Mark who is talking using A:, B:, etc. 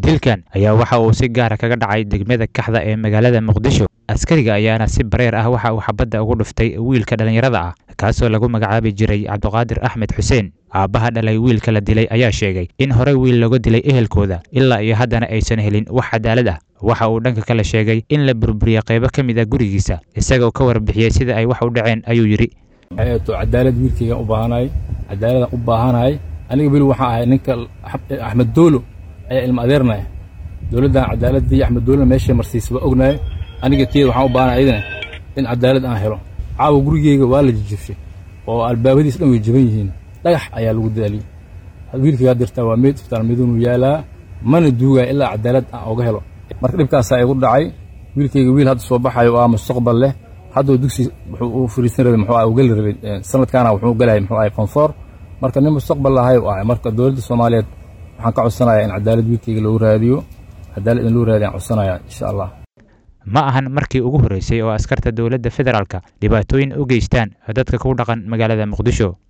A: dilkan ayaa waxa uu si gaara kaga dhacay degmada kaxda ee magaalada muqdisho askariga ayaana si bareer ah waxa uu xabadda ugu dhuftay wiilka dhallinyarada ah kaasoo lagu magacaabi jiray cabdiqaadir axmed xuseen aabbaha dhalay wiilka la dilay ayaa sheegay in horey wiil looga dilay ehelkooda ilaa iyo haddana aysan helin wax cadaalad ah waxa uu dhanka kale sheegay in la burburiyey qaybo ka mid a gurigiisa isagoo ka warbixiyey sida ay wax u dhaceen ayuu yidhi
B: to cadaalad wiilkayga u baahanahay cadaaladaan u baahanahay aniga weli waxaan ahay ninka axmed doolo ayaa ilma adeernaya dowladdan cadaaladii axmed doolona meeshay marsiisa waa ognahay aniga tiyada waxaan u baahanahay idina in cadaalad aan helo caawa gurigeyga waa la jijibshay oo albaabadiis dhan way jaban yihiin dhagax ayaa lagu daaliyey wiilkaygaa dirtaa waa meyd iftaar midunu yaalaa mana duugaya ilaa cadaalad aan oga helo marka dhibkaasaa igu dhacay wiilkayga wiil hadda soo baxayo oo ah mustaqbal leh hadduu dugsi wuxuu u fariisan rabay muxuu u geli rabay sanadkaana wuxuu galaya muxuu ahay fonfoor marka nin mustaqbal lahay u ahay marka dowladda soomaaliyeed waxaan ka codsanayaa in cadaalad wiilkayga loogu raadiyo cadaalad in loo raadiyo aan codsanayaa insha allah
A: ma ahan markii ugu horreysay oo askarta dowladda federaalka dhibaatooyin u geystaan dadka ku dhaqan magaalada muqdisho